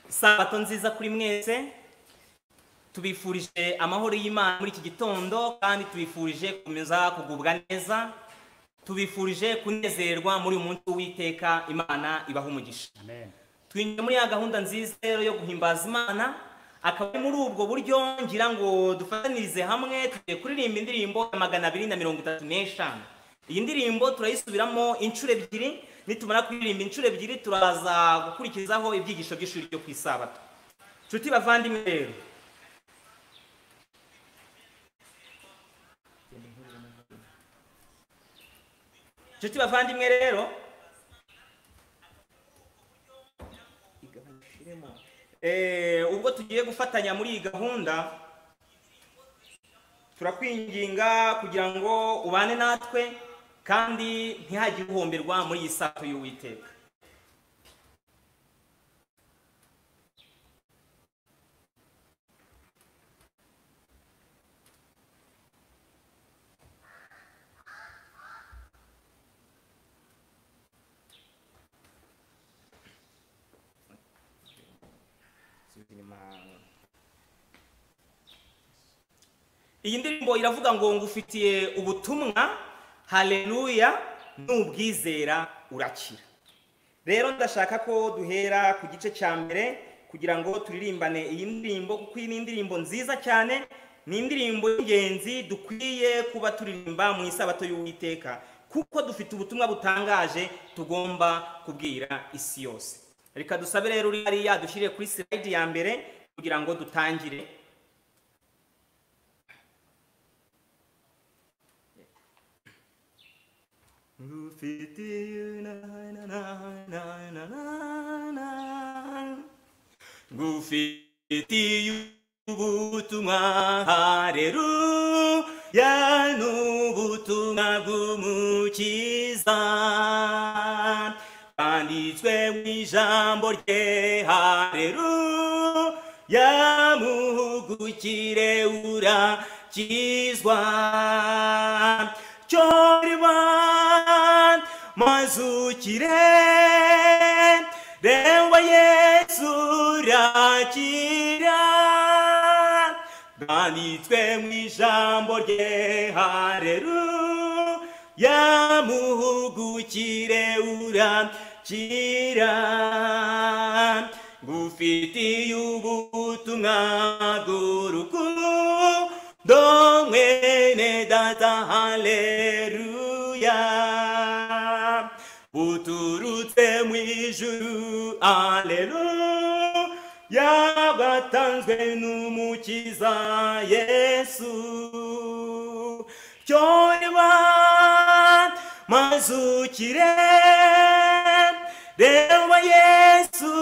sabato nziza kuri mwese tubifurije amahoro y'imana muri iki gitondo kandi tubifurije gukomeza kugubwa neza tubifurije kunezerwa muri uyu munsi w'iteka imana ibaha umugisha twinjiye muri ya gahunda nziza rero yo guhimbaza imana akaba ari muri ubwo buryo ngira ngo dufatanirize hamwe tugiye kuririmba indirimbo ya magana abiri na mirongo itatu n'eshanu iyi ndirimbo turayisubiramo inshuro ebyiri nitumara kuririmba inshuro ebyiri turaza gukurikizaho ibyigisho by'ishuri ryo ku isabato nshuti bavandimwe rero nshuti bavandimwe rero Eh, ubwo tugiye gufatanya muri iyi gahunda turakwinginga kugira ngo ubane natwe kandi ntihagire uhombirwa muri iyi sato y'uwiteka iyi ndirimbo iravuga ngo ngufitiye ubutumwa hareruya n'ubwizera urakira rero ndashaka ko duhera ku gice cya mbere kugira ngo turirimbane iyi ndirimbo kuko iyi ni indirimbo nziza cyane ni indirimbo y'ingenzi dukwiye kuba turirimba mu isabato y'uwiteka kuko dufite ubutumwa butangaje tugomba kubwira isi yose reka dusabe rero uri hariya dushyire kuri sirayidi ya mbere kugira ngo dutangire Ngufitiye na na na na na na na Ngufitiye ubutumwa hareruya n'ubutumwa bw'umukiza bwanditswe mu ijambo rye hareruya muhugukire urakizwa chorwan mazukire rewa yesu rakira bwanitswe mu ijambo rye hareruya muhugukire urakira ngufitiye ubutumwa bw'urukundo ndo mwene data haleluya uturutse mu ijuru haleluya bwatanzwe n'umukiza yesu cyorwa mazukire reba yesu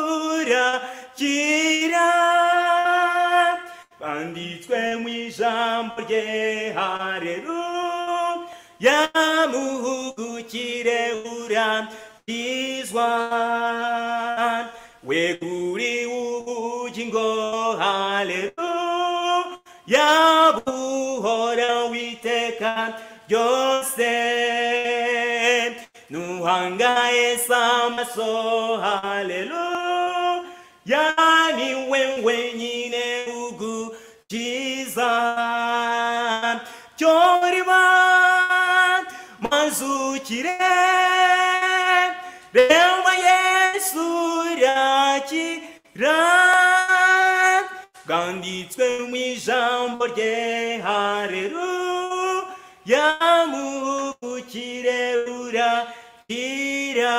rakira banditswe mu ijambo rye hareruya muhugukire urakizwa weguri ubugingo hareruya buhora witeka ryose nuhangaye samaso hareruya ni wewe nyine ugukiza cyorwa mazukire reba yesu rakira bwanditswe mu ijambo rye hareruya muhugukire urakira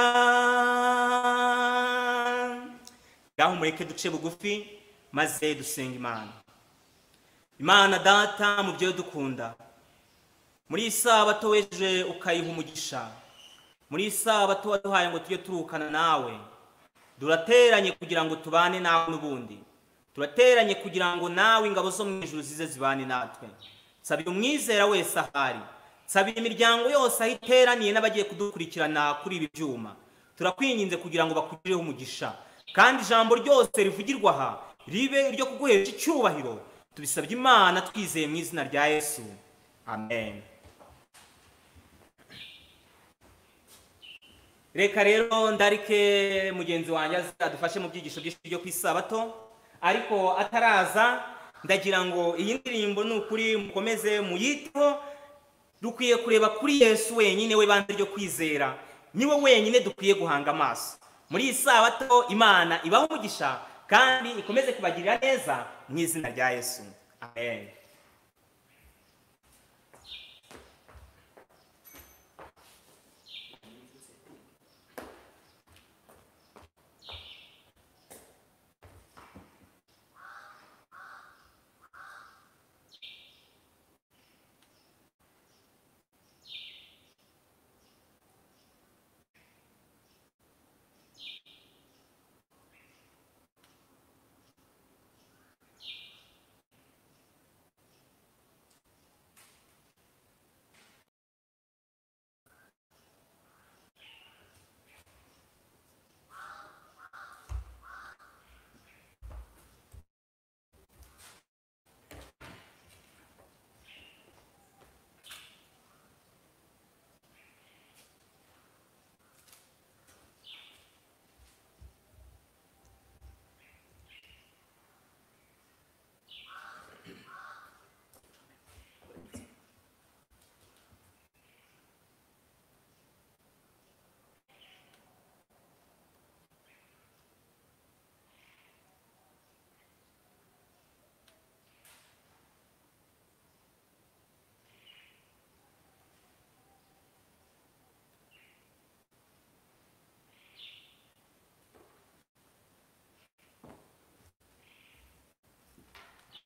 ngaho mureke duce bugufi maze dusenga imana imana data mu byo dukunda muri iyi sabato weje ukayiha umugisha muri iyi sabato waduhaye ngo tujye turukana nawe durateranye kugira ngo tubane nawe n'ubundi turateranye kugira ngo nawe ingabo zo mu ijuru zize zibane natwe nsabira umwizera wese ahari nsabira imiryango yose aho iteraniye n'abagiye kudukurikirana kuri ibi byuma turakwinginze kugira ngo bakugireho umugisha kandi ijambo ryose rivugirwa aha ribe iryo kuguhesha icyubahiro tubisabye imana twizeye mu izina rya yesu amen reka rero ndarike mugenzi wanjye azadufashe mu byigisho byinshi byo ku isabato ariko ataraza ndagira ngo iyi ndirimbo ni ukuri mukomeze muyiteho dukwiye kureba kuri yesu wenyine we banze ryo kwizera niwe wenyine dukwiye guhanga amaso muri iyi sabato imana ibaho umugisha kandi ikomeze kubagirira neza mu izina rya yesu amen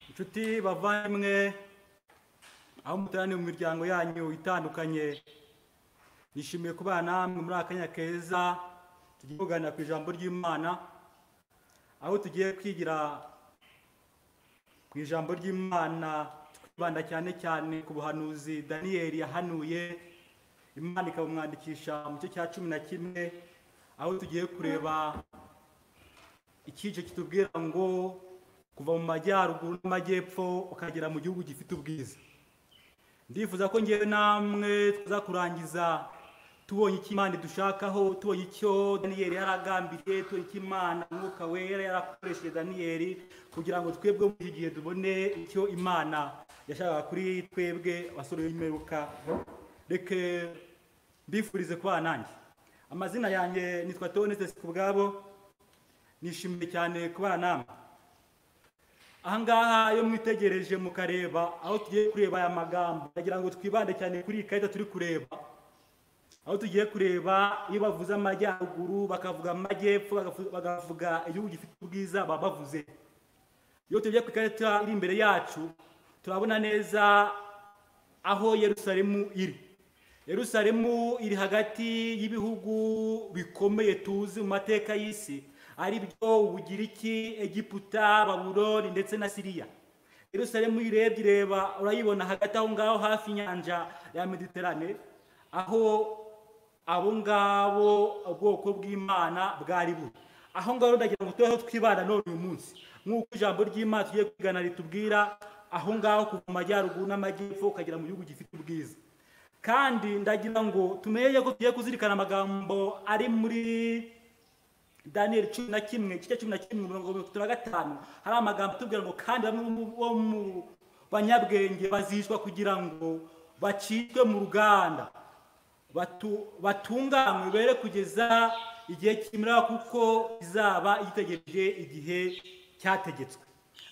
inshuti bavanywe aho muteraniye mu miryango yanyu itandukanye nishimiye kubana namwe muri akanya keza tugiye kuganira ku ijambo ry'imana aho tugiye kwigira ku ijambo ry'imana twibanda cyane cyane ku buhanuzi daniyeli yahanuye imana ikamwandikisha mu gice cya cumi na kimwe aho tugiye kureba ikice kitubwira ngo kuva mu majyaruguru n'amajyepfo ukagera mu gihugu gifite ubwiza ndifuza ko ngewe namwe tuza kurangiza tubonye icyo imana idushakaho tubonye icyo daniyeli yaragambiriye tubonye icyo imana umwuka wera yarakoresheje daniyeli kugira ngo twebwe muri iki gihe tubone icyo imana yashakaga kuri twebwe abasore b'imperuka reke mbifurize kubana nanjye amazina yanjye nitwa tonese ku bwabo nishimiye cyane kubana namwe ahangaha iyo mwitegereje mukareba aho tugiye kureba aya magambo ndagira ngo twibande cyane kuri iyi karita turi kureba aho tugiye kureba iyo bavuze amajyaruguru bakavuga amajyepfo bakavuga igihugu gifite ubwiza baba bavuze iyo tugiye ku ikarita iri imbere yacu turabona neza aho Yerusalemu iri Yerusalemu iri hagati y'ibihugu bikomeye tuzi mu mateka y'isi ari byo ubugiriki egiputa baburoni ndetse na siriya Yerusalemu uyirebye ireba urayibona hagati aho ngaho hafi inyanja ya mediterane aho abo ngabo ubwoko bw'imana bwari buri aho ngaho ndagira ngo tubeho twibana none uyu munsi nk'uko ijambo ry'imana tugiye kwigana ritubwira aho ngaho kuva mu majyaruguru n'amajyepfo ukagera mu gihugu gifite ubwiza kandi ndagira ngo tumenye ko tugiye kuzirikana amagambo ari muri daniyeli cumi na kimwe igice cumi na kimwe mirongo itatu na gatanu hari amagambo atubwira ngo kandi bamwe bo mu banyabwenge bazishwa kugira ngo bacitwe mu ruganda batunganywe bere kugeza igihe kimera kuko izaba yitegereje igihe cyategetswe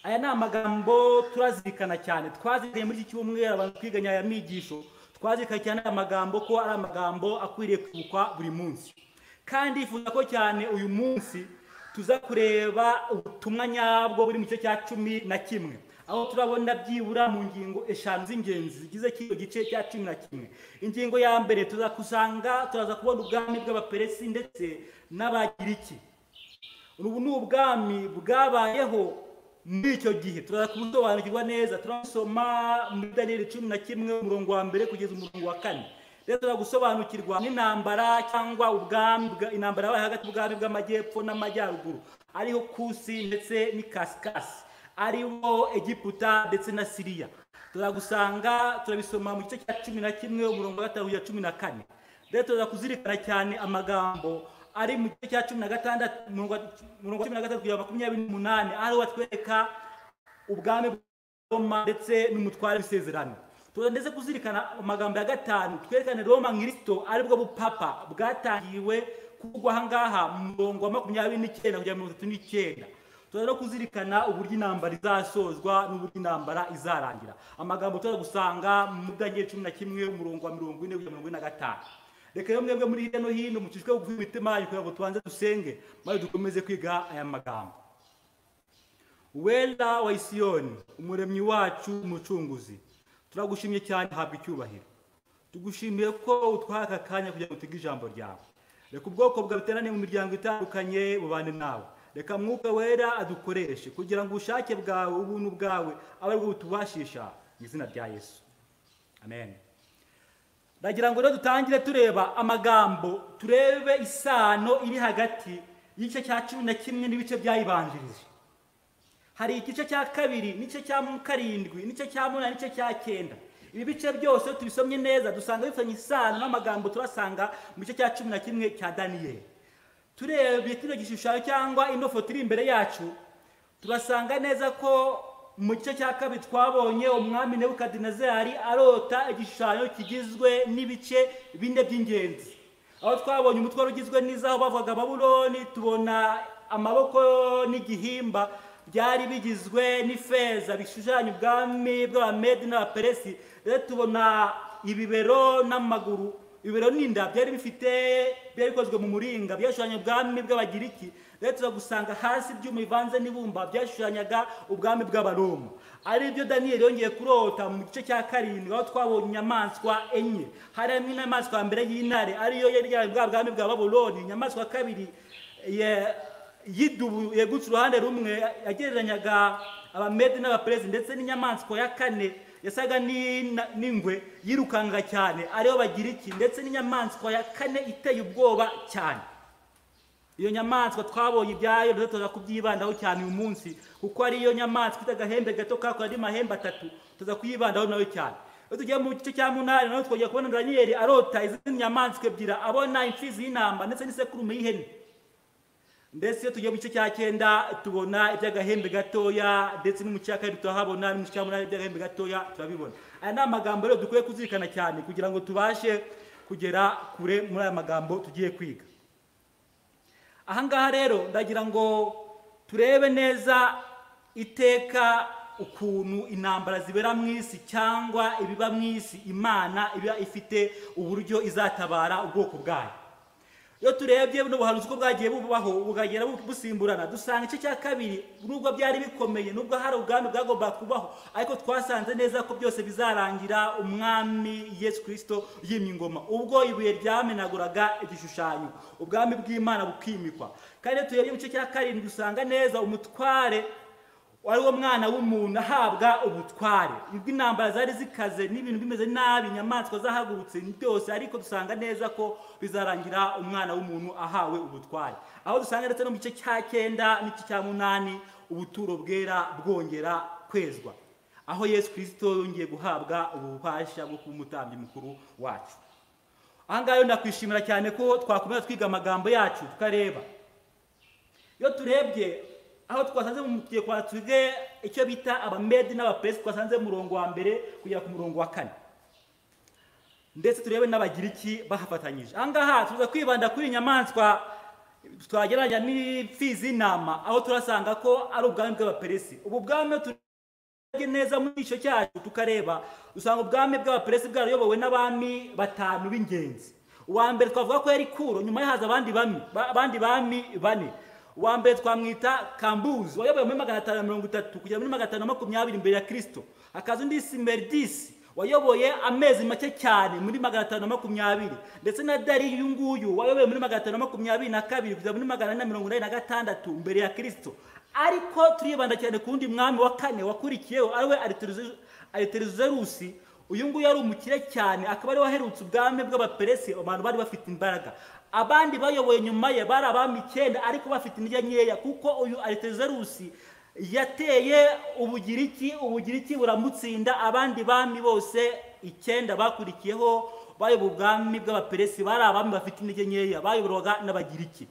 aya ni amagambo turazirikana cyane twazirikanye muri iki cyumweru abantu twiganya aya migisho twazirikanye cyane aya magambo ko ari amagambo akwiriye kwibukwa buri munsi kandi yifuza ko cyane uyu munsi tuza kureba ubutumwa nyabwo buri mu gice cya cumi na kimwe aho turabona byibura mu ngingo eshanu z'ingenzi zigize kino gice cya cumi na kimwe ingingo ya mbere tuza kusanga turaza kubona ubwami bw'abaperesi ndetse n'abagiriki ubu ni ubwami bwabayeho muri icyo gihe turaza kubusobanukirwa neza turabusoma muri daniyeli cumi na kimwe umurongo wa mbere kugeza umurongo wa kane rero tuza gusobanukirwa n'intambara cyangwa ubwami intambara yabaye hagati y'ubwami bw'amajyepfo n'amajyaruguru ariho kusi ndetse n'ikasikasi ariho egiputa ndetse na siriya turagusanga turabisoma mu gice cya cumi na kimwe umurongo wa gatanu ya cumi na kane rero tuza kuzirikana cyane amagambo ari mu gice cya cumi na gatandatu mirongo cumi na gatatu kugera makumyabiri n'umunani ariho batwereka ubwami bw'Roma ndetse n'umutware w'isezerano tuza ndetse kuzirikana amagambo ya gatanu twerekane Roma nk'irisito aribwo bupapa bwatangiwe kugwa aha ngaha mu murongo wa makumyabiri n'icyenda kugera mirongo itatu n'icyenda tuza no kuzirikana uburyo intambara izasozwa n'uburyo intambara izarangira amagambo tuza gusanga mu bwangiye cumi na kimwe umurongo wa mirongo ine kugera mirongo ine na gatanu reka rero mwebwe muri hirya no hino mucishwe gukuba imitima yanyu kugira ngo tubanze dusenge maze dukomeze kwiga aya magambo wera wa isiyoni umuremyi wacu umucunguzi turagushimye cyane habwa icyubahiro tugushimiye ko utwaye aka kanya kugira ngo utege ijambo ryawe reka ubwoko bwawe buteraniye mu miryango itandukanye bubane nawe reka mwuka wera adukoreshe kugira ngo ubushake bwawe ubuntu bwawe abe aribwo butubashisha mu izina rya yesu amen ndagira ngo rero dutangire tureba amagambo turebe isano iri hagati y'igice cya cumi na kimwe n'ibice byayibanjirije hari igice cya kabiri n'igice cya karindwi n'igice cya munani n'igice cya cyenda ibi bice byose tubisomye neza dusanga bifitanye isano n'amagambo turasanga mu gice cya cumi na kimwe cya daniyeli turebye kino gishushanyo cyangwa ino foto iri imbere yacu turasanga neza ko mu gice cya kabiri twabonye umwami nebukadinezari arota igishushanyo kigizwe n'ibice bine by'ingenzi aho twabonye umutwe wari ugizwe n'izaho bavugaga babuloni tubona amaboko n'igihimba byari bigizwe n'ifeza bishushanya ubwami bw'abamedi n'abaperesi rero tubona ibibero n'amaguru ibiro n'inda byari bifite byari bikozwe mu muringa byashushanya ubwami bw'abagiriki rero tuza gusanga hasi ibyuma bivanze n'ibumba byashushanyaga ubwami bw'abaroma ari byo daniyeli yongeye kurota mu gice cya karindwi aho twabonye inyamaswa enye hari harimo inyamaswa ya mbere y'intare ariyo yari yari bwa bwami bwa baburoni inyamaswa ya kabiri y'idubu yegutse uruhande rumwe yagereranyaga abamedi n'abaperezi ndetse n'inyamaswa ya kane yasaga n'ingwe yirukanga cyane ariyo bagira iki ndetse n'inyamaswa ya kane iteye ubwoba cyane iyo nyamaswa twabonye ibyayo rero tuza kubyibandaho cyane uyu munsi kuko ariyo nyamaswa ifite agahembe gato kakora andi mahembe atatu tuza kuyibandaho nayo cyane iyo tugiye mu gice cya munani nawe twongera kubona daniyeli arota izindi nyamaswa ebyiri abona imfizi y'intamba ndetse n'isekurume y'ihene ndetse iyo tugiye mu gice cya cyenda tubona iby'agahembe gatoya ndetse n'umuce wa kabiri turahabona n'umuce wa munani iby'agahembe gatoya turabibona aya ni amagambo rero dukwiye kuzirikana cyane kugira ngo tubashe kugera kure muri aya magambo tugiye kwiga aha ngaha rero ndagira ngo turebe neza iteka ukuntu intambara zibera mu isi cyangwa ibiba mu isi imana iba ifite uburyo izatabara ubwoko bwayo iyo turebye buno buhanuzi uko bwagiye bubaho bukagenda busimburana dusanga igice cya kabiri nubwo byari bikomeye nubwo hari ubwami bwagombaga kubaho ariko twasanze neza ko byose bizarangira umwami yesu kirisito yimye ingoma ubwo ibuye ryamenaguraga igishushanyo ubwami bw'imana bukimikwa kandi turebye mu gice cya karindwi dusanga neza umutware wari wo mwana w'umuntu ahabwa ubutware ubwo intambara zari zikaze n'ibintu bimeze nabi inyamaswa zahagurutse byose ariko dusanga neza ko bizarangira umwana w'umuntu ahawe ubutware aho dusanga ndetse no mu gice cya cyenda n'igice cya munani ubuturo bwera bwongera kwezwa aho yesu kirisito yongeye guhabwa ububasha bwo kuba umutambyi mukuru wacu aha ngaha ndakwishimira cyane ko twakomeza twiga amagambo yacu tukareba iyo turebye aho twasanze mu gihe twatuge icyo bita abamedi n'abaperesi twasanze murongo wa mbere kugera ku murongo wa kane ndetse turebe n'abagiriki bahafatanyije aha ngaha tuza kwibanda kuri inyamaswa twagereranya n'imfizi y'intama aho turasanga ko ari ubwami bw'abaperesi ubu bwami turebye neza muri icyo cyacu tukareba dusanga ubwami bw'abaperesi bwarayobowe n'abami batanu b'ingenzi uwa mbere twavuga ko yari kuro nyuma ye haza abandi bami bane uwa mbere twamwita kambuzi wayoboye muri magana atanu na mirongo itatu kugera muri magana atanu na makumyabiri imbere ya kirisito hakaza undi simeridisi wayoboye amezi make cyane muri magana atanu na makumyabiri ndetse na dari uyu nguyu wayoboye muri magana atanu na makumyabiri na kabiri kugera muri magana ane na mirongo inani na gatandatu imbere ya kirisito ariko turibanda cyane ku wundi mwami wa kane wakurikiyeho ariwe ariteruzerusi uyu nguyu yari umukire cyane akaba ari waherutse ubwami bw'abaperesi abantu bari bafite imbaraga abandi bayoboye nyuma ye bari abami icyenda ariko bafite intege nkeya kuko uyu aritezerusi yateye ubugiriki ubugiriki buramutsinda abandi bami bose icyenda bakurikiyeho bayobora ubwami bw'abaperesi bari abami bafite intege nkeya bayoborwaga n'abagiriki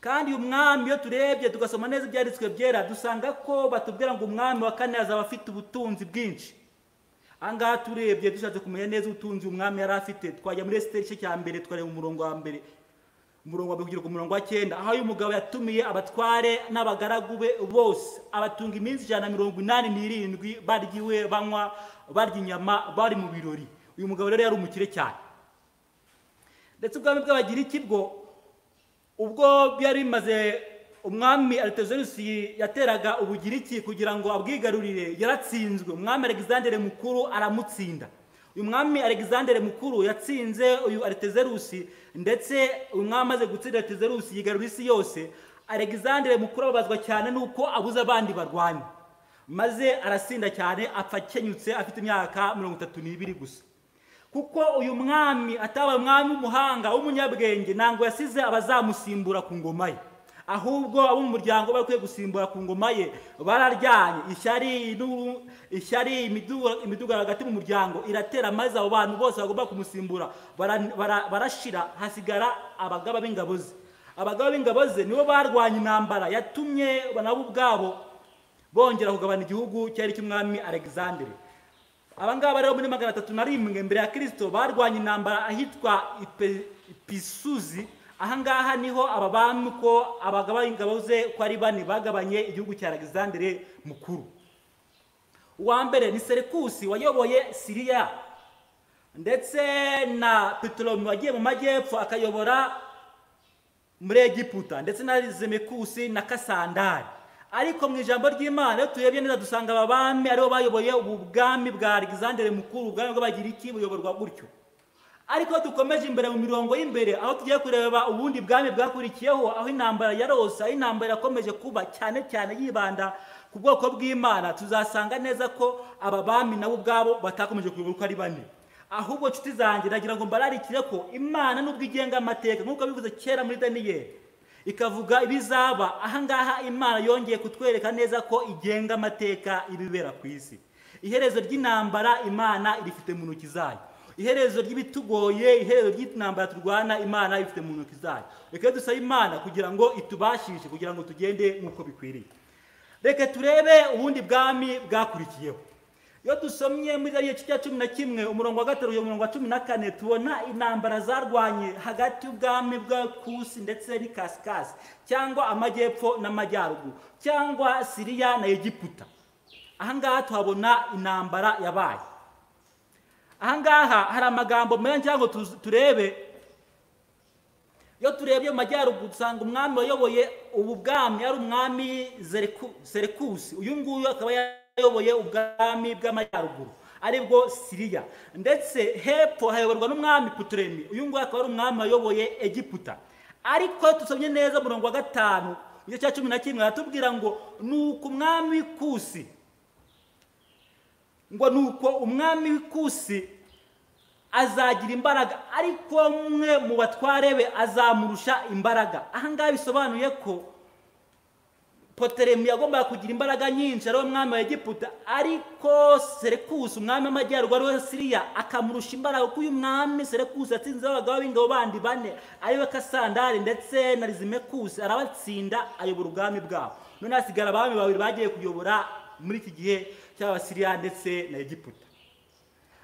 kandi uyu mwami iyo turebye tugasoma neza ibyanditswe byera dusanga ko batubwira ngo umwami wa kane azaba afite ubutunzi bwinshi aha ngaha turebye dushatse kumenya neza ubutunzi umwami yari afite twajya muri esiteri igice cya mbere tukareba umurongo wa mbere umurongo wa mbere kugera ku murongo wa cyenda aho uyu mugabo yatumiye abatware n'abagaragu be bose abatunga iminsi ijana na mirongo inani n'irindwi barya iwe banywa barya inyama bari mu birori uyu mugabo rero yari umukire cyane ndetse ubwami bw'abagiriki bwo ubwo byari bimaze umwami aritezerusi yateraga ubugiriki kugira ngo abwigarurire yaratsinzwe umwami alexandre mukuru aramutsinda uyu mwami alexandre mukuru yatsinze uyu aritezerusi ndetse uyu mwami amaze gutsinda aritezerusi yigarura isi yose alexandre mukuru ababazwa cyane n'uko abuze abandi barwanya maze arasinda cyane apfa akenyutse afite imyaka mirongo itatu n'ibiri gusa kuko uyu mwami atabaye umwami w'umuhanga w'umunyabwenge ntabwo yasize abazamusimbura ku ngoma ye ahubwo abo mu muryango bari bakwiye gusimbura ku ngoma ye bararyanye ishyari nu- ishyari imidu- imidugararo hagati mu muryango iratera maze abo bantu bose bagomba kumusimbura bara- bara- barashira hasigara abagaba b'ingabo ze abagaba b'ingabo ze nibo barwanya intambara yatumye nabo ubwabo bongera kugabana igihugu cyari cy'umwami alexandre abangaba rero muri magana atatu na rimwe mbere ya kirisito barwanya intambara ahitwa Ipe- pisuzi ahangaha niho aba bami uko abagaba ingabo ze ko ari bane bagabanye igihugu cya alexandre mukuru uwa mbere ni serikusi wayoboye siriya ndetse na petolomi wagiye mu majyepfo akayobora muri egiputa ndetse na zemekusi na kasandari ariko mu ijambo ry'imana iyo turebye neza dusanga aba bami aribo bayoboye ubu bwami bwa alexandre mukuru ubwami bw'abagiriki buyoborwa gutyo ariko dukomeje imbere mu mirongo y'imbere aho tugiye kureba ubundi bwami bwakurikiyeho aho intambara yarose aho intambara yakomeje kuba cyane cyane yibanda ku bwoko bw'imana tuzasanga neza ko aba bami nabo ubwabo batakomeje kuyoborwa uko ari bane ahubwo nshuti zanjye nagira ngo mbararikire ko imana nubwo igenga amateka nk'uko bivuze kera muri daniyeli ikavuga ibizaba ahangaha imana yongeye kutwereka neza ko igenga amateka ibibera ku isi iherezo ry'intambara imana irifite mu ntoki zayo iherezo ry'ibitugoye iherezo ry'intambara turwana imana ibifite mu ntoki zayo reka dusabe imana kugira ngo itubashishe kugira ngo tugende nk'uko bikwiriye reka turebe ubundi bwami bwakurikiyeho iyo dusomye muri ariyo cya cumi na kimwe umurongo wa gatatu kugeza umurongo wa cumi na kane tubona intambara zarwanye hagati y'ubwami bwa kusi ndetse n'ikasikasi cyangwa amajyepfo n'amajyaruguru cyangwa siriya na egiputa ahangaha tuhabona intambara yabaye ahangaha hari amagambo menshi cyangwa turebe iyo turebye mu majyaruguru dusanga umwami wayoboye ubu bwami yari umwami Zereku- serekusi uyu nguyu akaba yayoboye ubwami bw'amajyaruguru aribwo siriya ndetse hepfo hayoborwa n'umwami puturemi uyu nguyu akaba ari umwami wayoboye egiputa ariko tusomye neza umurongo wa gatanu igice cya cumi na kimwe aratubwira ngo ni uku umwami w'ikusi ngo ni uko umwami w'ikusi azagira imbaraga ariko umwe mu batware be azamurusha imbaraga ahangaha bisobanuye ko poteremu yagombaga kugira imbaraga nyinshi ariwe mwami wa egiputa ariko serekusi umwami w'amajyaruguru ariwe siriya akamurusha imbaraga kuko uyu mwami serekusi yatsinzeho abagabo b'ingabo bandi bane ariwe kasandari ndetse na rizimekusi arabatsinda ayobora ubwami bwabo none hasigara abami babiri bagiye kuyobora muri iki gihe cy'abasiriya ndetse na egiputa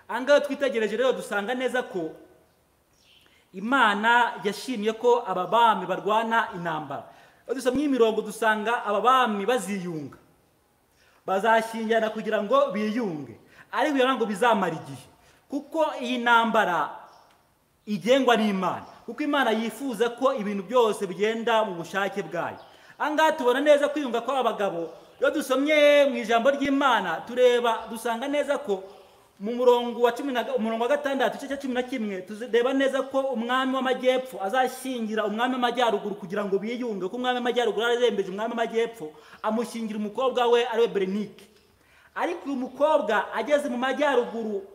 aha ngaha twitegereje rero dusanga neza ko imana yashimye ko aba bami barwana intambara iyo dusomye imirongo dusanga aba bami baziyunga bazashyingirana kugira ngo biyunge ariko biba ngo bizamara igihe kuko iyi ntambara igengwa n'imana kuko imana yifuza ko ibintu byose bigenda mu bushake bwayo aha ngaha tubona neza kwiyunga kw'abagabo iyo dusomye mu ijambo ry'imana tureba dusanga neza ko mu murongo wa cumi na ga- umurongo wa gatandatu igice cya cumi na kimwe tureba neza ko umwami w'amajyepfo azashyingira umwami w'amajyaruguru kugira ngo biyunge kuko umwami w'amajyaruguru ararembeje umwami w'amajyepfo amushyingira umukobwa we ariwe berenike ariko uyu mukobwa ageze mu majyaruguru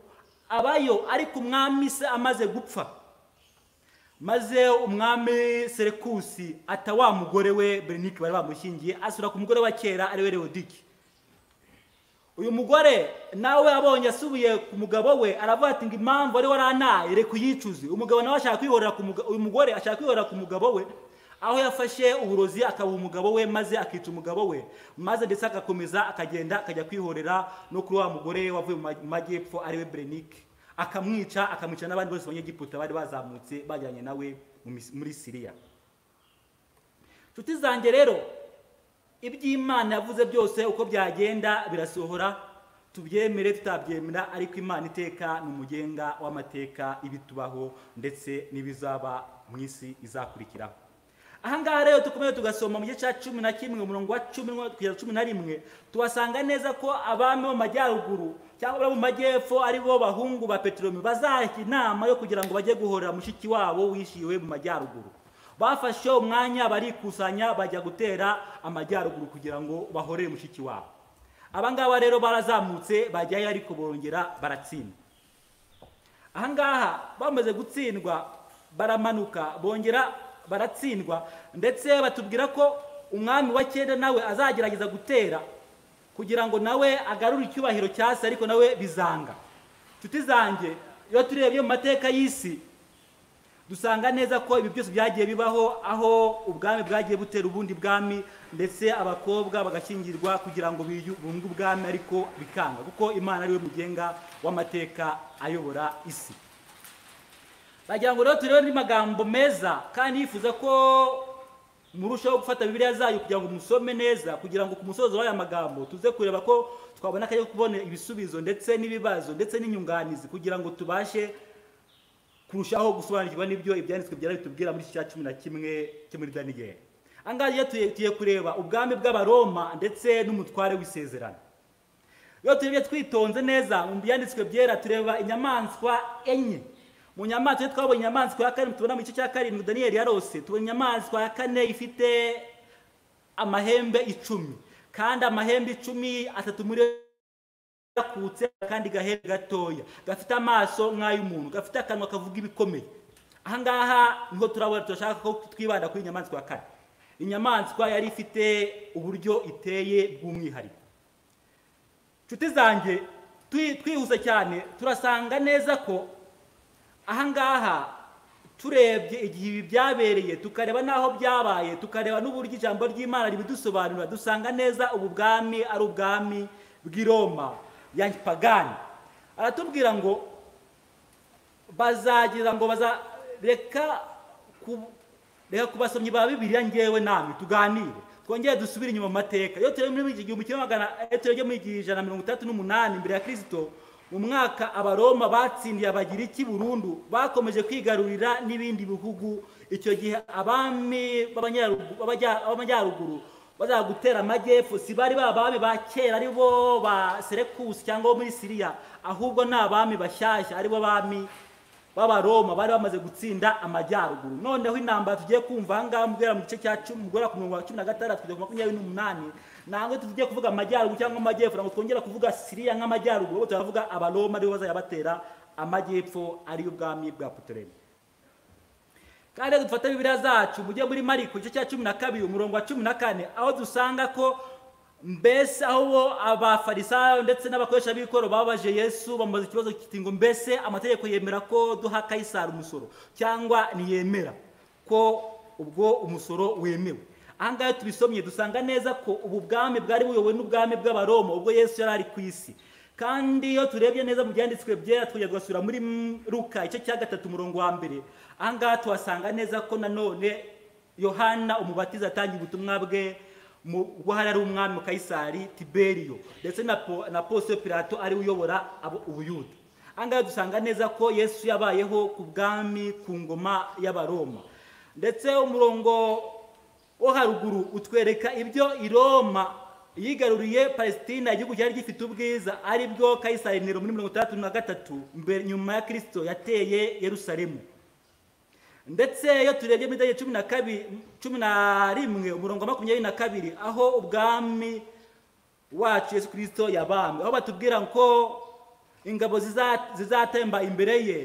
abayo ariko umwami se amaze gupfa maze umwami serekusi ata wa mugore we berenike bari bamushyingiye asura ku mugore wa kera ariwe reodiki uyu mugore nawe abonye asubiye ku mugabo we aravuga ati ngo impamvu wari waranaye reka uyicuze umugabo nawe ashaka kwihorera ku mugabo uyu mugore ashaka kwihorera ku mugabo we aho yafashe uburozi akabuha umugabo we maze akica umugabo we maze ndetse agakomeza akagenda akajya kwihorera no kuri wa mugore wavuye mu ma- mu majyepfo ariwe berenike akamwica akamwica n'abandi bose banyegiputa bari bazamutse bajyanye nawe mu mis- muri siriya nshuti zanjye rero iby'imana yavuze byose uko byagenda birasohora tubyemere tutabyemera ariko imana iteka ni umugenga w'amateka ibitubaho ndetse n'ibizaba mu isi izakurikiraho aha ngaha rero dukomeye tugasoma mu gice cya cumi na kimwe umurongo wa cumi n'umwe kugera cumi na rimwe tuhasanga neza ko abami bo mu majyaruguru cyangwa abari mu majyepfo ari bo bahungu ba peteroli bazaha inama yo kugira ngo bajye guhorera mushiki wabo wishyiriwe mu majyaruguru bafashe umwanya barikusanya bajya gutera amajyaruguru kugira ngo bahorere mushiki wabo aba ngaba rero barazamutse bajyayo ariko bongera baratsinda aha ngaha bamaze gutsindwa baramanuka bongera baratsindwa ndetse batubwira ko umwami wa cyenda nawe azagerageza gutera kugira ngo nawe agarure icyubahiro cya se ariko nawe bizanga inshuti zanjye iyo turebye mu mateka y'isi dusanga neza ko ibi byose byagiye bibaho aho ubwami bwagiye butera ubundi bwami ndetse abakobwa bagashyingirwa kugira ngo biyu- bunge ubwami ariko bikanga kuko imana ariwe mugenga w'amateka ayobora isi bagira ngo rero turebe andi magambo meza kandi yifuza ko murushaho gufata bibiliya zayo kugira ngo musome neza kugira ngo ku musozo w'aya magambo tuze kureba ko twabona akanya ko kubona ibisubizo ndetse n'ibibazo ndetse n'inyunganizi kugira ngo tubashe kurushaho gusobanukirwa n'ibyo ibyanditswe byari bitubwira muri iki cya cumi na kimwe cyo muri daniyeli aha ngaha rero tuye- tugiye kureba ubwami bw'abaroma ndetse n'umutware w'isezerano iyo turebye twitonze neza mu byanditswe byera tureba inyamaswa enye mu nyamaswa iyo twabonye inyamaswa ya kane tubona mu gice cya karindwi daniyeli yarose tubona inyamaswa ya kane ifite amahembe icumi kandi amahembe icumi atatu muri yo yakutse kandi gahera gatoya gafite amaso nk'ay'umuntu gafite akanwa kavuga ibikomeye aha ngaha niho turabona turashaka ko twibanda kuri inyamaswa ya kane inyamaswa yari ifite uburyo iteye bw'umwihariko nshuti zanjye twi- twihuse cyane turasanga neza ko aha ngaha turebye igihe ibi byabereye tukareba n'aho byabaye tukareba n'uburyo ijambo ry'imana ribidusobanura dusanga neza ubu bwami ari ubwami bw'i roma ya pagani aratubwira ngo bazagira ngo baza reka ku- reka ku basomyi ba bibiliya ngewe namwe tuganire twongere dusubire inyuma mu mateka iyo turebe muri iki gihumbi kimwe magana iyo turebe muri igihumbi ijana na mirongo itandatu n'umunani imbere ya kirisito mu mwaka abaroma batsindiye abagiriki burundu bakomeje kwigarurira n'ibindi bihugu icyo gihe abami b'abanyarugu- b'abajya- b'amajyaruguru bazaga gutera amajyepfo si bari ba bami ba kera ari bo ba serekusi cyangwa bo muri siriya ahubwo ni abami bashyashya ari bo bami b'abaroma bari bamaze gutsinda amajyaruguru noneho intambara tugiye kumva aha ngaha guhera mu gice cya cumi guhera ku mirongo cumi na gatandatu kugera ku makumyabiri n'umunani ntabwo tugiye kuvuga amajyaruguru cyangwa amajyepfo ntabwo twongera kuvuga siriya nk'amajyaruguru ahubwo turavuga abaroma aribo bazajya batera amajyepfo ariyo ubwami bwa putolemeyi kandi rero dufata bibiliya zacu mujye muri mariko igice cya cumi na kabiri umurongo wa cumi na kane aho dusanga ko mbese aho bo abafarisayo ndetse n'abakoresha b'ikoro bababaje yesu bamubaza ikibazo kiti ngo mbese amategeko yemera ko duha kayisari umusoro cyangwa ntiyemera ko ubwo umusoro wemewe aha ngaha tubisomye dusanga neza ko ubu bwami bwari buyobowe n'ubwami bw'abaroma ubwo yesu yari ari ku isi kandi iyo turebye neza mu byanditswe byera twajya tugasura muri mm, luka igice cya gatatu umurongo wa mbere aha ngaha tuhasanga neza ko nanone yohana umubatiza atangiye ubutumwa bwe mu- ubwo hari ari umwami kayisari tiberiyo ndetse na Po- na posito pilato ariwe uyobora abo- ubuyuda aha ngaha dusanga neza ko yesu yabayeho ku bwami ku ngoma y'abaroma ndetse umurongo wo haruguru utwereka ibyo i roma yigaruriye palesitina igihugu cyari gifite ubwiza ari bwo kayisari nero muri mirongo itandatu na gatatu mbere nyuma ya kirisito yateye yerusalemu ndetse iyo turebye muri Daniel cumi na kabiri cumi na rimwe umurongo wa makumyabiri na kabiri aho ubwami wacu yesu kirisito yabambwe aho batubwira ko ingabo ziza- zizatemba imbere ye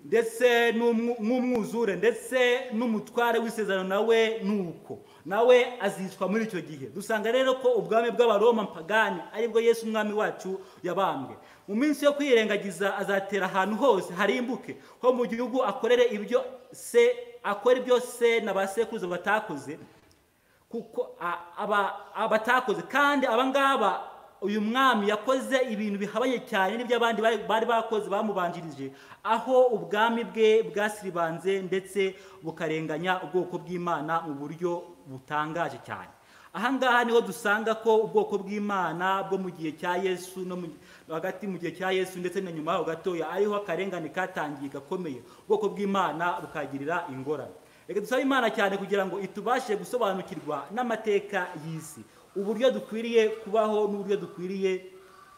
ndetse n'umwu- n'umwuzure ndetse n'umutware w'isezerano nawe nuko nawe azicwa muri icyo gihe dusanga rero ko ubwami bw'abaroma mpagani aribwo yesu umwami wacu yabambwe mu minsi yo kwirengagiza azatera ahantu hose harimbuke ho mu gihugu akorere ibyo se akora ibyo se na ba sekuruza batakoze kuko a- aba- abatakoze kandi abangaba uyu mwami yakoze ibintu bihabanye cyane n'ibyo abandi bari bari bakoze bamubanjirije aho ubwami bwe bwasiribanze ndetse bukarenganya ubwoko bw'imana mu buryo butangaje cyane aha ngaha niho dusanga ko ubwoko bw'imana bwo mu gihe cya yesu no mu- hagati mu gihe cya yesu ndetse na nyuma yaho gatoya ariho akarengane katangiye gakomeye ubwoko bw'imana bukagirira ingorane reka dusabe imana cyane kugira ngo itubashe gusobanukirwa n'amateka y'isi uburyo dukwiriye kubaho n'uburyo dukwiriye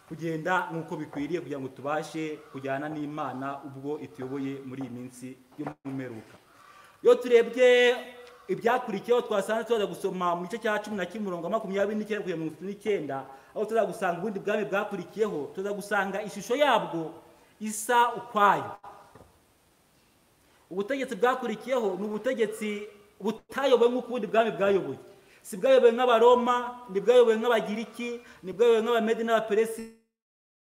kugenda nk'uko bikwiriye kugira ngo tubashe kujyana n'imana ubwo ituyoboye muri iyi minsi y'umumeruka iyo turebye ibyakurikiyeho twasanze tuza gusoma mu gice cya cumi na kimwe umurongo wa makumyabiri n'icyenda kugera mirongo itatu n'icyenda aho tuza gusanga ubundi bwami bwakurikiyeho tuza gusanga ishusho yabwo isa ukwayo ubutegetsi bwakurikiyeho ni ubutegetsi butayobowe nk'uko ubundi bwami bwayoboye si bwayobowe nk'abaroma ntibwayobowe nk'abagiriki ntibwayobowe nk'abamedi n'abaperesi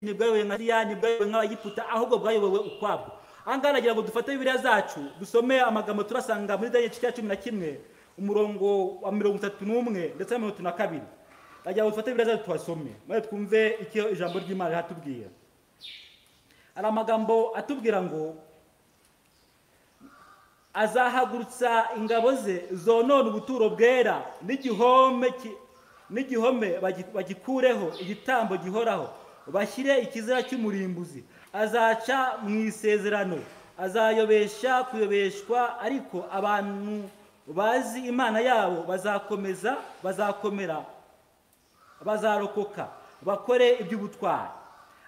ntibwayobowe nka siriya ntibwayobowe nk'abagiputa ahubwo bwayobowe ukwabwo aha ngaha nagira ngo dufate bibiliya zacu dusome amagambo turasanga muri daniel cya cumi na kimwe umurongo wa mirongo itatu n'umwe ndetse na mirongo itatu na kabiri nagira ngo dufate bibiliya zacu tuhasome maze twumve icyo ijambo ry'imana rihatubwira hari amagambo atubwira ngo azahagurutsa ingabo ze zonona ubuturo bwera n'igihome ki- n'igihome bagi- bagikureho igitambo gihoraho bashyire ikizira cy'umurimbuzi azaca mu isezerano azayobesha kuyobeshwa ariko abantu bazi imana yabo bazakomeza bazakomera bazarokoka bakore iby'ubutwari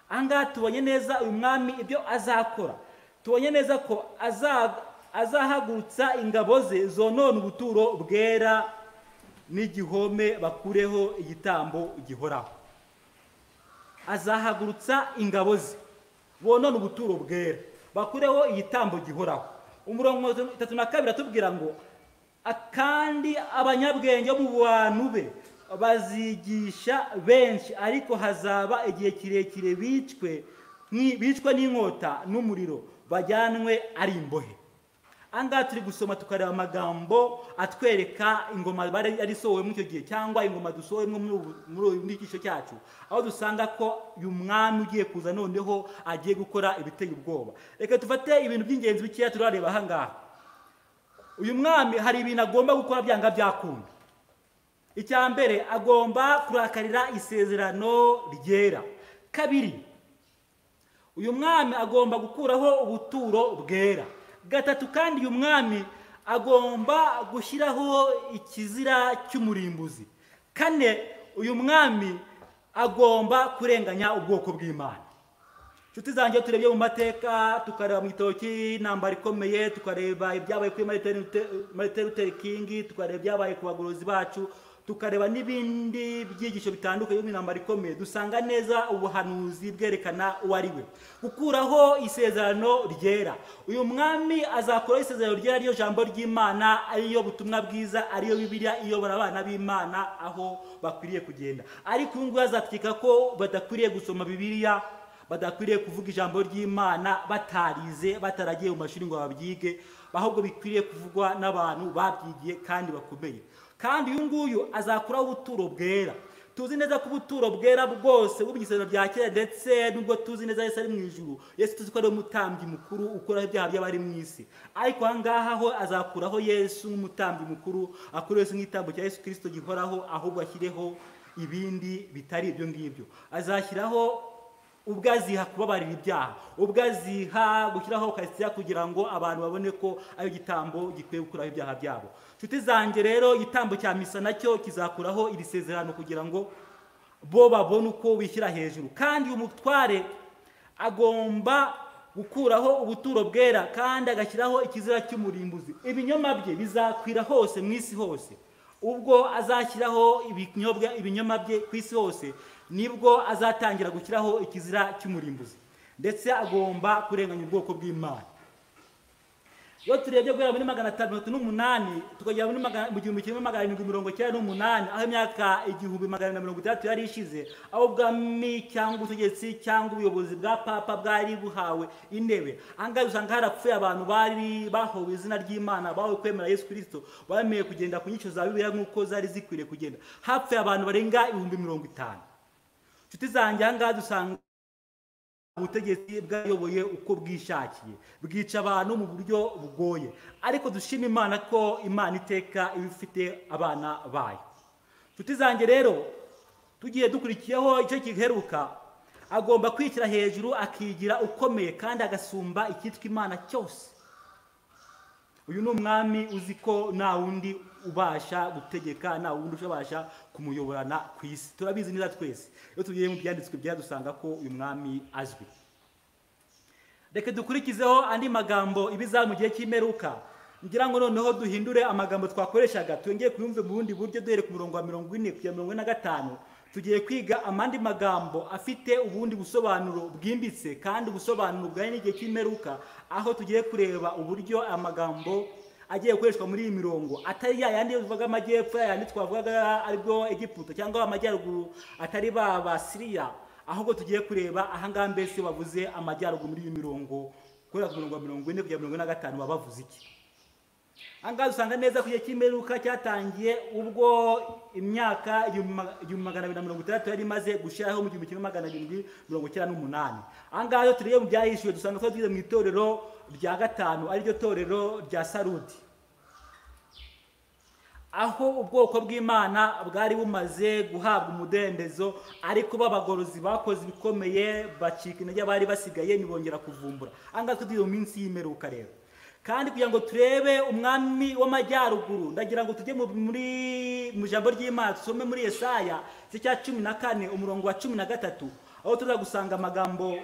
aha ngaha tubonye neza uyu mwami ibyo azakora tubonye neza ko aza- azahagurutsa ingabo ze zonona ubuturo bwera n'igihome bakureho igitambo gihoraho azahagurutsa ingabo ze bonone ubuturo bwera bakureho igitambo gihoraho umurongo itatu na kabiri atubwira ngo "A- kandi abanyabwenge bo mu bantu be bazigisha benshi ariko hazaba igihe kirekire bicwe n'i- bicwe n'inkota n'umuriro bajyanwe ari imbohe aha ngaha turi gusoma tukareba amagambo atwereka ingoma bari yari isohowemo icyo gihe cyangwa ingoma dusohowemo muri ubu- muri uyu n'igice cyacu aho dusanga ko uyu mwami ugiye kuza noneho agiye gukora ibiteye ubwoba reka dufate ibintu by'ingenzi bikeya turareba aha ngaha uyu mwami hari ibintu agomba gukora byanga byakunda icya mbere agomba kurakarira isezerano ryera kabiri uyu mwami agomba gukuraho ubuturo bwera gatatu kandi uyu mwami agomba gushyiraho ikizira cy'umurimbuzi kane uyu mwami agomba kurenganya ubwoko bw'imana inshuti zanjye iyo turebye mu mateka tukareba mu gitabo cy'intambara ikomeye tukareba ibyabaye kuri Martin Luther- Martin Luther King tukareba ibyabaye ku bagorozi bacu tukareba n'ibindi byigisho bitandukanye byo mu ntambara ikomeye dusanga neza ubuhanuzi bwerekana uwo ari we gukuraho isezerano ryera uyu mwami azakuraho isezerano ryera ariyo jambo ry'imana ariyo butumwa bwiza ariyo bibiliya iyobora abana b'imana aho bakwiriye kugenda ariko uyu nguyu azatwika ko badakwiriye gusoma bibiliya badakwiriye kuvuga ijambo ry'imana batarize bataragiye mu mashuri ngo babyige ahubwo bikwiriye kuvugwa n'abantu babyigiye kandi bakomeye kandi uyu nguyu azakuraho ubuturo bwera tuzi neza ko ubuturo bwera bwose bwo mu gisezerano bya kera ndetse n'ubwo tuzi neza yesu ari mu ijuru yesu tuzi ko ari umutambyi mukuru ukuraho ibyaha by'abari mu isi ariko aha ngaha ho azakuraho yesu nk'umutambyi mukuru akuraho yesu nk'igitambo cya yesu kirisito gihoraho ahubwo ashyireho ibindi bitari ibyo ngibyo azashyiraho ubwo aziha kubabarira ibyaha ubwo aziha gushyiraho kasiya kugira ngo abantu babone ko ari igitambo gikwiye gukuraho ibyaha byabo inshuti zanjye rero igitambo cya misa nacyo kizakuraho iri sezerano kugira ngo bo babone uko bishyira hejuru kandi uyu mutware agomba gukuraho ubuturo bwera kandi agashyiraho ikizira cy'umurimbuzi ibinyoma bye bizakwira hose mu isi hose ubwo azashyiraho ibinyobwa ibinyoma bye ku isi hose nibwo azatangira gushyiraho ikizira cy'umurimbuzi ndetse agomba kurenganya ubwoko bw'imana iyo turebye guhera muri magana atandatu n'umunani tukagera muri magana- mu gihumbi kimwe magana arindwi mirongo icyenda n'umunani aho imyaka igihumbi magana na mirongo itandatu yari ishize aho ubwami cyangwa ubutegetsi cyangwa ubuyobozi bwa papa bwari buhawe intebe ahangaha usanga harapfuye abantu bari bahowe izina ry'imana bahowe kwemera yesu kirisito bemeye kugenda ku nyico za bibiliya nk'uko zari zikwiriye kugenda hapfuye abantu barenga ibihumbi mirongo itanu inshuti zanjye ahangaha dusanga ubutegetsi bwayoboye uko bwishakiye bwica abantu mu buryo bugoye ariko dushima imana ko imana iteka iba ifite abana bayo inshuti zanjye rero tugiye dukurikiyeho icyo giheruka agomba kwishyira hejuru akigira ukomeye kandi agasumba icyitwa imana cyose uyu ni umwami uzi ko nta wundi ubasha gutegeka nta wundi ushabasha kumuyoborana ku isi turabizi neza twese iyo tugiye mu byanditswe byadusanga ko uyu mwami azwi reka dukurikizeho andi magambo ibiza mu gihe cy'imperuka ngira ngo noneho duhindure amagambo twakoreshaga twongeye kuyumve mu bundi buryo duhere ku murongo wa mirongo ine kugera mirongo ine na gatanu tugiye kwiga amandi magambo afite ubundi busobanuro bwimbitse kandi ubusobanuro bwari n'igihe cy'imperuka aho tugiye kureba uburyo amagambo agiye gukoreshwa muri iyi mirongo atari ya yandi tuvuga amajyepfo ya yandi twavugaga aribwo egiputa cyangwa amajyaruguru atari ba basiriya ahubwo tugiye kureba ahangaha mbese bavuze amajyaruguru muri iyi mirongo kubera ku murongo wa mirongo ine kugera mirongo ine na gatanu baba bavuze iki ahangaha usanga neza ku gihe cy'imperuka cyatangiye ubwo imyaka igihumbi ma- igihumbi magana abiri na mirongo itandatu yari imaze gushyiraho mu gihumbi kimwe magana arindwi mirongo icyenda n'umunani ahangaha iyo tureba mu byahishuwe dusanga tuba tugeze mu itorero rya gatanu ariryo torero rya sarudi aho ubwoko bw'imana bwari bumaze guhabwa umudendezo ariko b'abagorozi bakoze ibikomeye bacika intege abari basigaye ntibongera kuvumbura ahangaha tugeze mu minsi y'imperuka rero kandi kugira ngo turebe umwami w'amajyaruguru ndagira ngo tujye mu- muri mu ijambo ry'imana dusome muri Yesaya igice cya cumi na kane umurongo wa cumi na gatatu aho tuza gusanga amagambo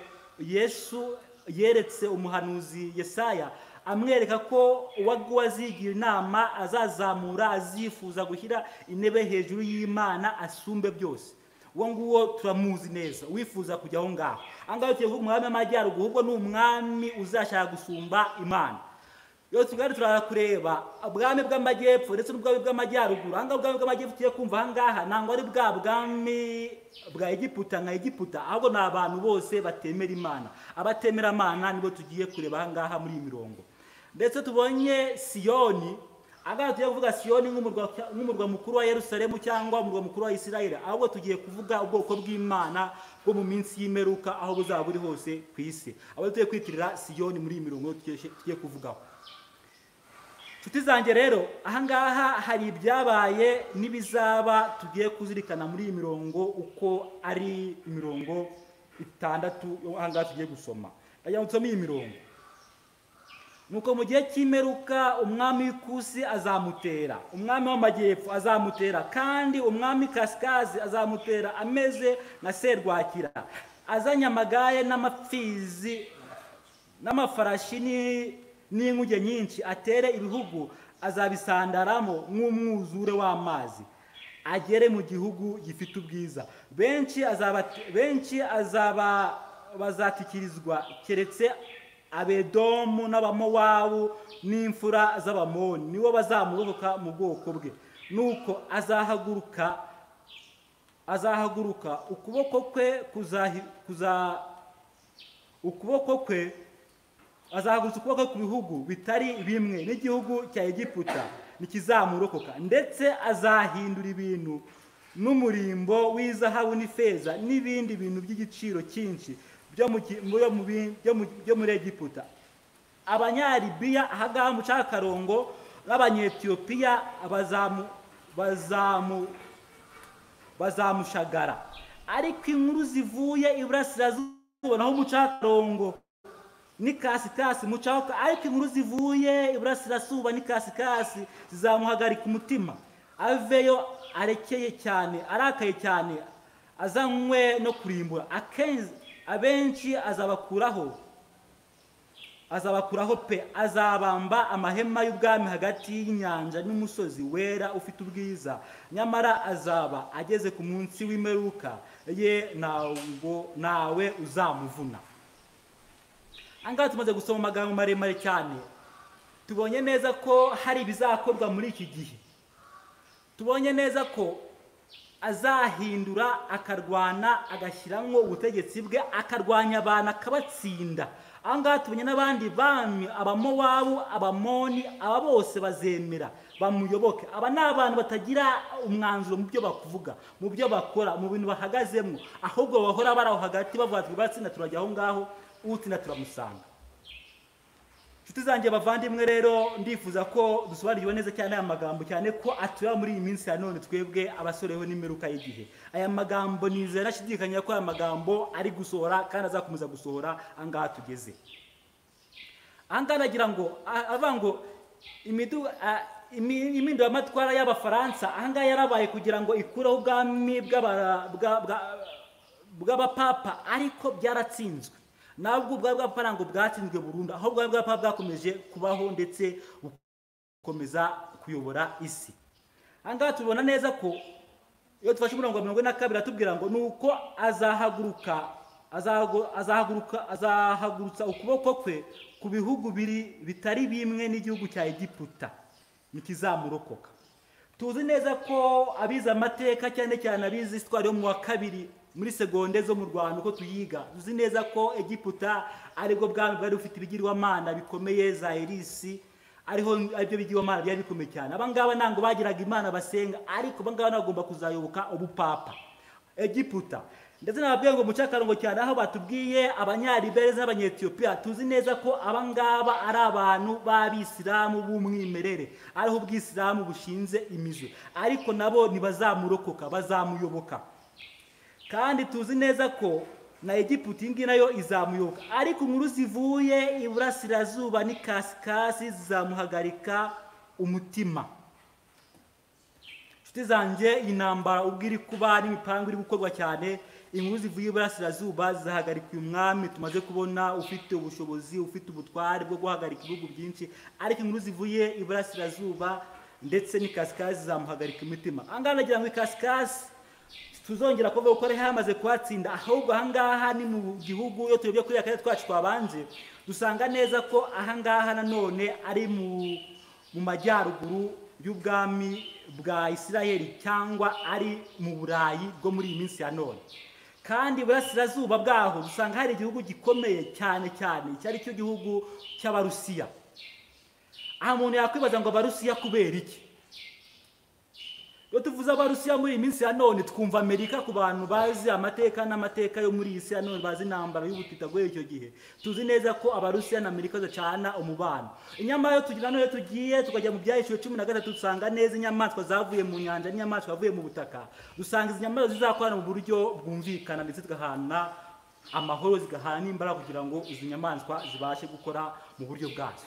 yesu yeretse umuhanuzi yesaya amwereka ko uwagu wazigira inama azazamura azifuza gushyira intebe hejuru y'imana asumbe byose uwo nguwo turamuzi neza wifuza kujya aho ngaho aha ngaha tuvuga umwami w'amajyaruguru ahubwo ni umwami uzashaka gusumba imana iyo tugari turaza kureba ubwami bw'amajyepfo ndetse n'ubwami bw'amajyaruguru ahangaha ubwami bw'amajyepfo tugiye kumva ahangaha ntabwo ari bwa bwami bwa egiputa nka egiputa ahubwo ni abantu bose batemera imana abatemera imana nibo tugiye kureba ahangaha muri iyi mirongo ndetse tubonye siyoni ahangaha tugiye kuvuga siyoni nk'umurwa nk'umurwa mukuru wa yerusalemu cyangwa umurwa mukuru wa isirayeli ahubwo tugiye kuvuga ubwoko bw'imana bwo mu minsi y'imperuka aho buzaba buri hose ku isi abo tugiye kwitirira siyoni muri iyi mirongo tugiye tugiye kuvugaho inshuti zanjye rero ahangaha hari ibyabaye n'ibizaba tugiye kuzirikana muri iyi mirongo uko ari imirongo itandatu yo ahangaha tugiye gusoma ndagira ngo nsome iyi mirongo nuko mu gihe cy'imperuka umwami w'ikusi azamutera umwami w'amajyepfo azamutera kandi umwami kasikazi azamutera ameze nka serwakira azanye amagaye n'amapfizi n'amafarashi ni- n'inkuge nyinshi atere ibihugu azabisandaramo nk'umwuzure w'amazi agere mu gihugu gifite ubwiza benshi azaba benshi azaba bazatikirizwa keretse abedomu n'abamowabu n'imfura z'abamoni nibo bazamurokoka mu bwoko bwe nuko azahaguruka azahaguruka ukuboko kwe kuzahi- kuza ukuboko kwe azahagurutsa ukuboko ku bihugu bitari bimwe n'igihugu cya egiputa ntikizamurokoka ndetse azahindura ibintu n'umurimbo w'izahabu n'ifeza n'ibindi bintu by'igiciro cyinshi byo mu gi- mu- mu bi- byo mu- byo muri egiputa abanyaribiya ahagaha mu cakarongo n'abanyetiyopiya bazamu bazamu bazamushagara ariko inkuru zivuye iburasirazuba naho mu cakarongo ni kasikasi mucahoka ariko inkuru zivuye iburasirazuba ni kasikasi zizamuhagarika umutima aveyo arekeye cyane arakaye cyane azanywe no kurimbura akenshi abenshi azabakuraho azabakuraho pe azabamba amahema y'ubwami hagati y'inyanja n'umusozi wera ufite ubwiza nyamara azaba ageze ku munsi w'imperuka ye ntabwo nawe uzamuvuna ahangaha tumaze gusoma amagambo maremare cyane tubonye neza ko hari ibizakorwa muri iki gihe tubonye neza ko azahindura akarwana agashyiramo ubutegetsi bwe akarwanya abantu akabatsinda aha ngaha tubonye n'abandi bami abamowabu abamoni aba bose bazemera bamuyoboke aba ni abantu batagira umwanzuro mu byo bakuvuga mu byo bakora mu bintu bahagazemo ahubwo bahora bari aho hagati bavuga ati batsinda turajya aho ngaho utsinda turamusanga inshuti zanjye bavandimwe rero ndifuza ko dusobanukiwe neza cyane aya magambo cyane ko atura muri iyi minsi ya none twebwe abasoreho n'imiruka y'igihe aya magambo nizera ashidikanya ko aya magambo ari gusohora kandi azakomeza gusohora aha ngaha tugeze aha ngaha nagira ngo a- avuga ngo imidu- a- imi- impinduramatwara y'abafaransa aha ngaha yarabaye kugira ngo ikureho ubwami bw'abara- bwa- bwa- bw'abapapa ariko byaratsinzwe nabwo ubwari bw'abapapa ntabwo bwatsinzwe burundu ahubwo ubwari bw'abapapa bwakomeje kubaho ndetse bukomeza kuyobora isi aha ngaha tubona neza ko iyo dufashe umurongo wa mirongo ine na kabiri atubwira ngo ni uko azahaguruka azahagu- azahaguruka azahagurutsa ukuboko kwe ku bihugu biri bitari bimwe n'igihugu cya egiputa ntikizamurokoka tuzi neza ko abize amateka cyane cyane abize isitwari yo mu wa kabiri muri segonde zo mu rwanda uko tuyiga tuzi neza ko egiputa aribwo bwami bwari bufite ibigirwamana bikomeye za erisi ariho aribyo bigirwamana byari bikomeye cyane abangaba ntabwo bagiraga imana basenga ariko abangaba bagomba kuzayoboka ubupapa egiputa ndetse nababwiye ngo muce akarongo cyane aho batubwiye abanyaribereza n'abanyetiyopiya tuzi neza ko abangaba ari abantu b'abisilamu b'umwimerere ariho ubwisilamu bushinze imizi ariko nabo ntibazamurokoka bazamuyoboka kandi tuzi neza ko na egiputa iyi ngiyi nayo izamuyoboka ariko inkuru zivuye iburasirazuba n'ikasikasi zizamuhagarika umutima inshuti zanjye iyi ntambara ubwo iri kuba n'imipangu iri gukorwa cyane inkuru zivuye iburasirazuba zihagarika uyu mwami tumaze kubona ufite ubushobozi ufite ubutware bwo guhagarika ibihugu byinshi ariko inkuru zivuye iburasirazuba ndetse n'ikasikasi zizamuhagarika imitima aha ngaha nagira ngo ikasikasi tuzongera kuvuga ko ari hamaze kuhatsinda ahubwo ahangaha ni mu gihugu iyo turebye kuri akarere twacu twabanje dusanga neza ko ahangaha nanone ari mu mu majyaruguru y'ubwami bwa isiraheli cyangwa ari mu burayi bwo muri iyi minsi ya none kandi iburasirazuba bwaho dusanga hari igihugu gikomeye cyane cyane icyo ari cyo gihugu cy'abarusiya aha umuntu yakwibaza ngo abarusiya kubera iki iyo tuvuze abarusiya muri iyi minsi ya none twumva amerika ku bantu bazi amateka n'amateka yo muri iyi si ya none bazi intambara y'ubutita guhera icyo gihe tuzi neza ko abarusiya na amerika zacana umubano inyamara iyo tugira none tugiye tukajya mu byahishwe cumi na gatatu dusanga neza inyamaswa zavuye mu nyanja n'inyamaswa zavuye mu butaka dusanga izi nyamaswa zizakorana mu buryo bwumvikana ndetse tugahana amahoro zigahana n'imbaraga kugira ngo izi nyamaswa zibashe gukora mu buryo bwazo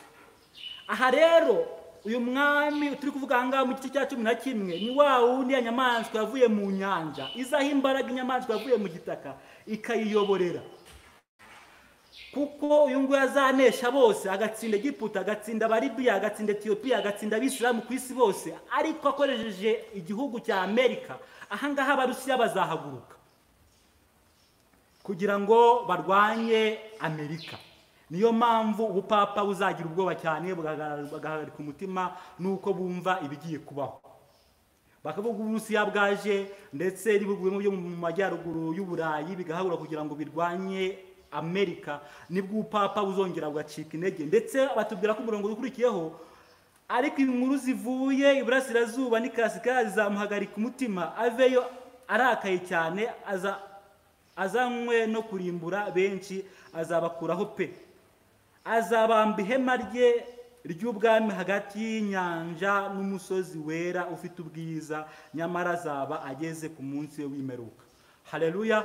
aha rero uyu mwami turi kuvuga aha ngaha mu gice cya cumi na kimwe ni wa wundi ya nyamaswa yavuye mu nyanja izaho imbaraga inyamaswa yavuye mu gitaka ikayiyoborera kuko uyu nguyu azanesha bose agatsinda egiputa agatsinda abaribiya agatsinda etiyopiya agatsinda abisilamu ku isi bose ariko akoresheje igihugu cya amerika aha ngaha abarusiya bazahaguruka kugira ngo barwanye amerika niyo mpamvu ubupapa buzagira ubwoba cyane bugahagarara- bagahagarika umutima nuko bumva ibigiye kubaho bakavuga uburusiya bwaje ndetse n'ibihugu bimwe byo mu majyaruguru y'uburayi bigahagura kugira ngo birwanye amerika nibwo ubupapa buzongera bugacika intege ndetse batubwira ko umurongo ukurikiyeho ariko inkuru zivuye iburasirazuba n'ikasika zizamuhagarika umutima aveyo arakaye cyane aza- azanywe no kurimbura benshi azabakuraho pe azabamba ihema rye ry'ubwami hagati y'inyanja n'umusozi wera ufite ubwiza nyamara azaba ageze ku munsi we w'imeruka hareruya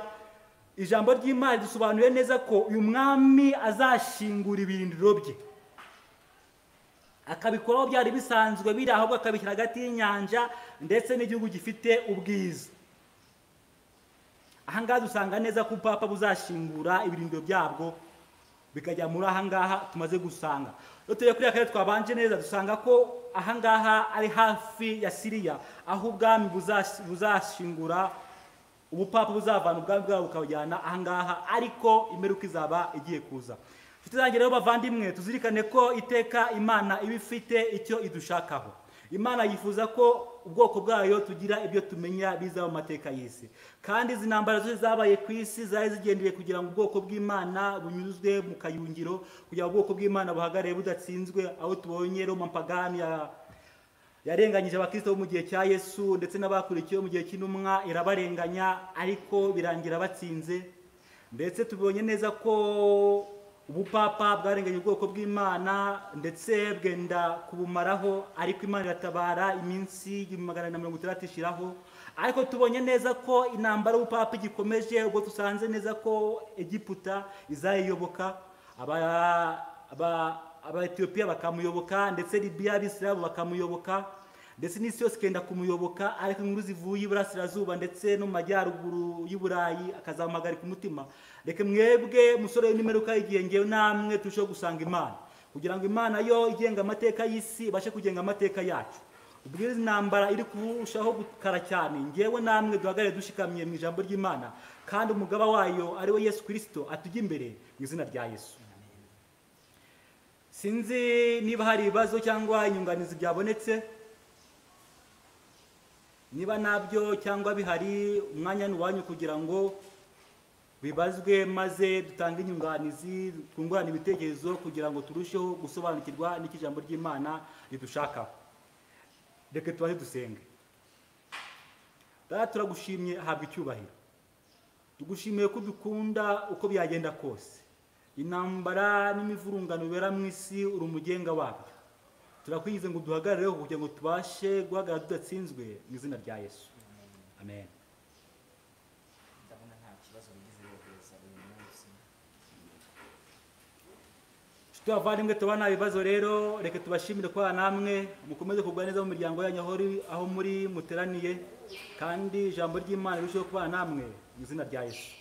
ijambo ry'imana ridusobanuye neza ko uyu mwami azashingura ibirindiro bye akabikoraho byari bisanzwe biri ahubwo akabishyira hagati y'inyanja ndetse n'igihugu gifite ubwiza ahangaha dusanga neza ko upapa buzashingura ibirindiro byabwo bikajya muri ahangaha tumaze gusanga iyo tureba kuri akarere twabanje neza dusanga ko ahangaha ari hafi ya siriya aho ubwami buzash- buzashingura ubupapa buzavana ubwami bwabo bukabujyana ahangaha ariko imperuka izaba igiye kuza inshuti zanjye rero bavandimwe tuzirikane ko iteka imana iba ifite icyo idushakaho imana yifuza ko ubwoko bwayo tugira ibyo tumenya biza mu mateka y'isi kandi izi ntambara zose zabaye ku isi zari zigendeye kugira ngo ubwoko bw'imana bunyuzwe mu kayungiro kugira ngo ubwoko bw'imana buhagarare budatsinzwe aho tubonye roma pagani ya- yarenganyije abakristo bo mu gihe cya yesu ndetse n'abakurikiyeho mu gihe cy'intumwa irabarenganya ariko birangira batsinze ndetse tubonye neza ko ubupapa bwarenganye ubwoko bw'imana ndetse bwenda kubumaraho ariko imana iratabara iminsi igihumbi magana na mirongo itandatu ishiraho ariko tubonye neza ko intambara y'ubupapa igikomeje ubwo dusanze neza ko egiputa izayiyoboka aba aba abaetiyopiya bakamuyoboka ndetse libiya abisilamu bakamuyoboka ndetse n'isi yose ikenda kumuyoboka ariko inkuru zivuye iburasirazuba ndetse no mu majyaruguru y'i burayi akazamuhagarika umutima reka mwebwe musore n'imeruka y'igihe ngewe namwe turusheho gusanga imana kugira ngo imana yo igenga amateka y'isi ibashe kugenga amateka yacu ubwo iyo intambara iri kurushaho gukara cyane ngewe namwe duhagarare dushikamye mu ijambo ry'imana kandi umugaba wayo ari we yesu kirisito atujya imbere mu izina rya yesu sinzi niba hari ibibazo cyangwa inyunganizi byabonetse niba nabyo cyangwa bihari umwanya ni uwanyu kugira ngo bibazwe maze dutange inyunganizi twungurane ibitekerezo kugira ngo turusheho gusobanukirwa n'icyo ijambo ry'imana ridushakaho reka tubaze dusenge data turagushimye habwa icyubahiro tugushimiye ko dukunda uko byagenda kose intambara n'imivurungano bibera mu isi uri umugenga wabyo turakwigize ngo duhagarireho kugira ngo tubashe guhagarara tudatsinzwe mu izina rya yesu amen ndabona nta kibazo wigeze wohereza uyu munsi inshuti bavandimwe tuba nta bibazo rero reka tubashimire ko namwe mukomeze kugwa neza mu miryango yanyu aho uri- aho muri muteraniye kandi ijambo ry'imana rirusheho kubana namwe mu izina rya yesu